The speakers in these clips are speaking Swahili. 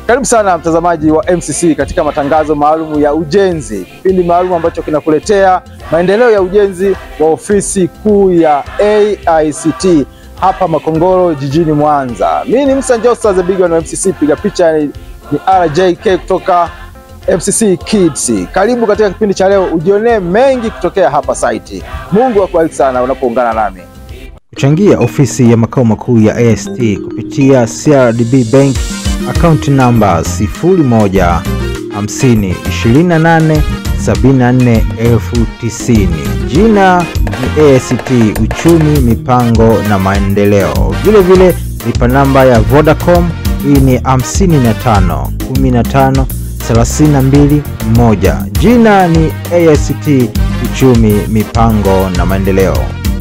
Karibu sana mtazamaji wa MCC katika matangazo maalum ya ujenzi, kipindi maalum ambacho kinakuletea maendeleo ya ujenzi wa ofisi kuu ya AICT hapa Makongoro jijini Mwanza. Mimi ni Musa Njosa the big one wa MCC, piga picha ni, ni RJK kutoka MCC Kids. Karibu katika kipindi cha leo, ujionee mengi kutokea hapa site. Mungu akubariki sana unapoungana nami. Kuchangia ofisi ya makao makuu ya AST kupitia CRDB Bank akaunti namba 01 50 28 74 elfu tisini. Jina ni AST Uchumi, Mipango na Maendeleo. Vilevile lipa namba ya Vodacom hii ni 55 15 32 1. Jina ni AST Uchumi, Mipango na Maendeleo.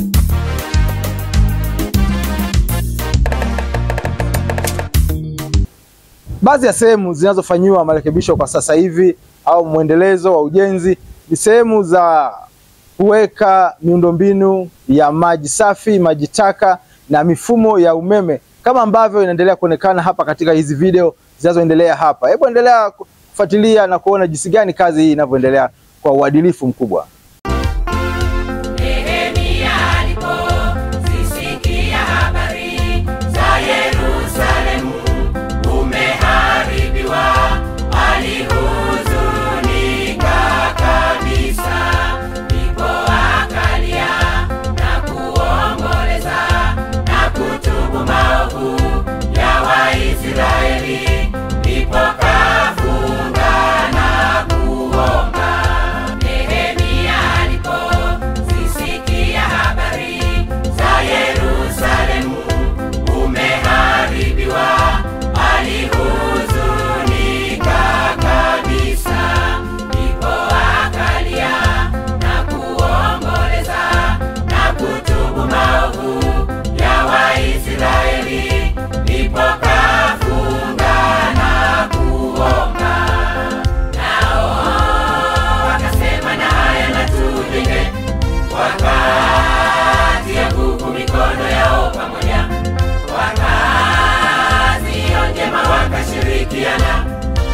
Baadhi ya sehemu zinazofanyiwa marekebisho kwa sasa hivi au mwendelezo wa ujenzi ni sehemu za kuweka miundombinu ya maji safi, maji taka na mifumo ya umeme kama ambavyo inaendelea kuonekana hapa katika hizi video zinazoendelea hapa. Hebu endelea kufuatilia na kuona jinsi gani kazi hii inavyoendelea kwa uadilifu mkubwa. Nehemia alipozisikia habari za Yerusalemu umeharibiwa, alihuzunika kabisa. Ndipo akalia na kuomboleza na kutubu maovu ya Waisraeli, ndipo kafunga na kuomba. Nehemia alipozisikia habari za Yerusalemu umeharibiwa, alihuzunika kabisa. Ndipo akalia na kuomboleza na kutubu maovu ya Waisraeli, ndipo kafunga na kuomba. Nao wakasema na haya na tujenge, wakatia nguvu mikono yao pamoja, wakazi hiyo njema wakashirikiana,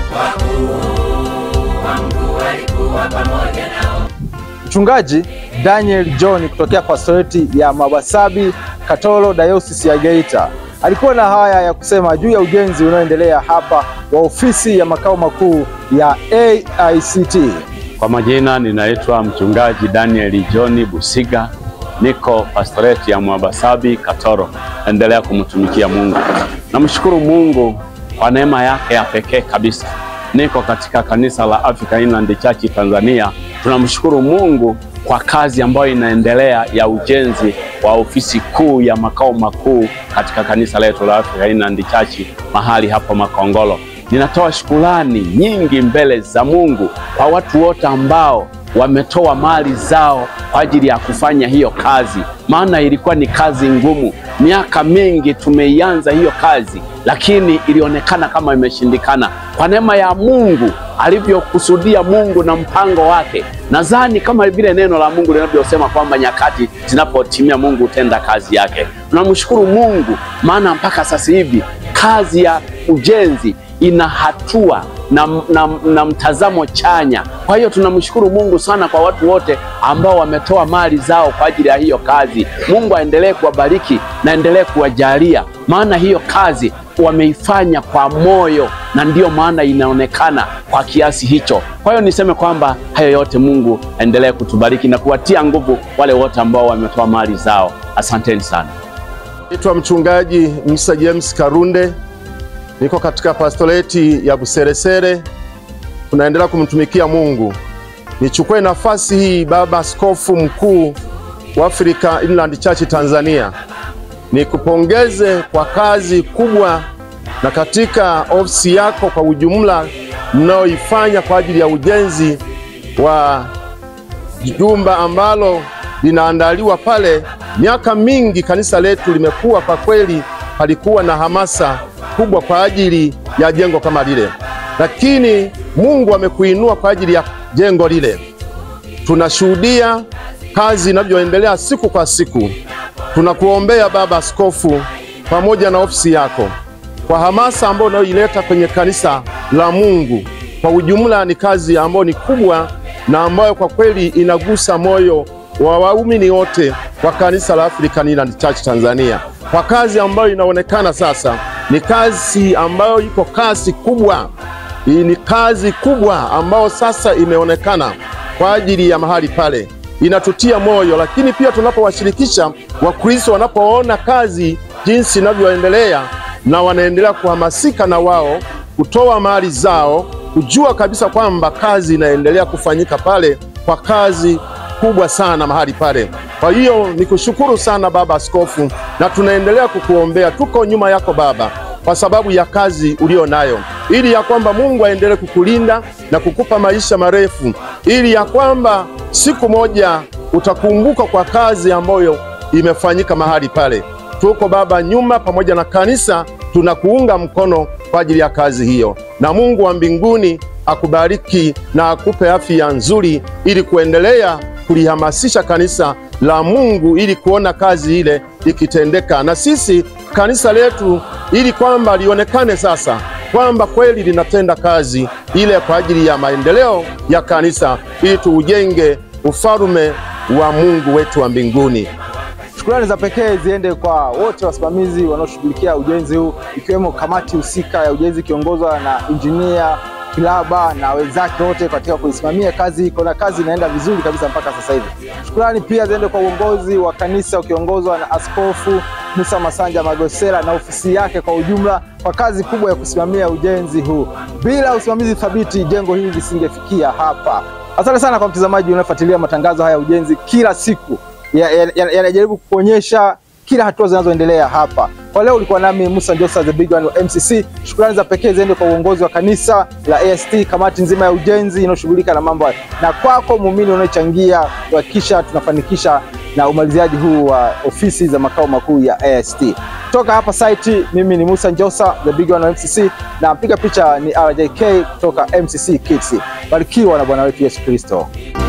wakuu wa Mungu walikuwa pamoja nao. Mchungaji Daniel John kutokea pastoreti ya Mabasabi Katoro Diocese ya Geita alikuwa na haya ya kusema juu ya ujenzi unaoendelea hapa wa ofisi ya makao makuu ya AICT. Kwa majina ninaitwa mchungaji Daniel John Busiga, niko pastoreti ya Mwabasabi Katoro. Endelea kumtumikia Mungu. Namshukuru Mungu kwa neema yake ya pekee kabisa. Niko katika kanisa la Africa Inland Church Tanzania. Tunamshukuru Mungu kwa kazi ambayo inaendelea ya ujenzi wa ofisi kuu ya makao makuu katika kanisa letu la Africa Inland Church mahali hapa Makongoro. Ninatoa shukurani nyingi mbele za Mungu kwa watu wote ambao wametoa mali zao kwa ajili ya kufanya hiyo kazi, maana ilikuwa ni kazi ngumu. Miaka mingi tumeianza hiyo kazi, lakini ilionekana kama imeshindikana. Kwa neema ya Mungu alivyokusudia Mungu na mpango wake, nadhani kama vile neno la Mungu linavyosema kwamba nyakati zinapotimia Mungu hutenda kazi yake. Tunamshukuru Mungu, maana mpaka sasa hivi kazi ya ujenzi ina hatua na, na, na mtazamo chanya. Kwa hiyo tunamshukuru Mungu sana kwa watu wote ambao wametoa mali zao kwa ajili ya hiyo kazi. Mungu aendelee kuwabariki na endelee kuwajalia, maana hiyo kazi wameifanya kwa moyo na ndiyo maana inaonekana kwa kiasi hicho. Kwa hiyo niseme kwamba hayo yote Mungu aendelee kutubariki na kuwatia nguvu wale wote ambao wametoa mali zao. Asanteni sana. Naitwa mchungaji Musa James Karunde, niko katika pastoreti ya Buseresere, tunaendelea kumtumikia Mungu. Nichukue nafasi hii, baba askofu mkuu wa Africa Inland Church Tanzania, nikupongeze kwa kazi kubwa na katika ofisi yako kwa ujumla mnayoifanya kwa ajili ya ujenzi wa jumba ambalo linaandaliwa pale. Miaka mingi kanisa letu limekuwa kwa kweli, palikuwa na hamasa kubwa kwa ajili ya jengo kama lile, lakini Mungu amekuinua kwa ajili ya jengo lile. Tunashuhudia kazi inavyoendelea siku kwa siku. Tunakuombea baba askofu, pamoja na ofisi yako. kwa hamasa ambayo unayoileta kwenye kanisa la Mungu. Kwa ujumla ni kazi ambayo ni kubwa na ambayo kwa kweli inagusa moyo wa waumini wote wa kanisa la African Inland Church Tanzania, kwa kazi ambayo inaonekana sasa ni kazi ambayo iko kasi kubwa. Hii ni kazi kubwa ambayo sasa imeonekana kwa ajili ya mahali pale, inatutia moyo. Lakini pia tunapowashirikisha Wakristo, wanapoona kazi jinsi inavyoendelea na wanaendelea kuhamasika na wao kutoa mali zao, kujua kabisa kwamba kazi inaendelea kufanyika pale kwa kazi kubwa sana mahali pale. Kwa hiyo ni kushukuru sana Baba Askofu, na tunaendelea kukuombea. Tuko nyuma yako Baba, kwa sababu ya kazi ulio nayo, ili ya kwamba Mungu aendelee kukulinda na kukupa maisha marefu, ili ya kwamba siku moja utakumbuka kwa kazi ambayo imefanyika mahali pale. Tuko Baba nyuma pamoja na kanisa, tunakuunga mkono kwa ajili ya kazi hiyo, na Mungu wa mbinguni akubariki na akupe afya nzuri, ili kuendelea kulihamasisha kanisa la Mungu ili kuona kazi ile ikitendeka, na sisi kanisa letu, ili kwamba lionekane sasa kwamba kweli linatenda kazi ile kwa ajili ya maendeleo ya kanisa, ili tuujenge ufalme wa Mungu wetu wa mbinguni. Shukrani za pekee ziende kwa wote wasimamizi wanaoshughulikia ujenzi huu ikiwemo kamati husika ya ujenzi ikiongozwa na injinia Kilaba na wenzake wote katika kuisimamia kazi hii. Kuna kazi inaenda vizuri kabisa mpaka sasa hivi. Shukrani pia ziende kwa uongozi wa kanisa ukiongozwa na Askofu Musa Masanja Magosela na ofisi yake kwa ujumla kwa kazi kubwa ya kusimamia ujenzi huu. Bila usimamizi thabiti, jengo hili lisingefikia hapa. Asante sana kwa mtazamaji unayefuatilia matangazo haya ya ujenzi kila siku yanajaribu ya, ya, ya kuonyesha kila hatua zinazoendelea hapa. Kwa leo ulikuwa nami Musa Njosa the big one wa MCC. Shukrani za pekee ziende kwa uongozi wa kanisa la AST, kamati nzima ya ujenzi inayoshughulika na mambo haya, na kwako muumini unayechangia kuhakikisha tunafanikisha na umaliziaji huu wa ofisi za makao makuu ya AST. Kutoka hapa site, mimi ni Musa Njosa the big one wa MCC, na mpiga picha ni RJK kutoka MCC Kids. Barikiwa na Bwana wetu Yesu Kristo.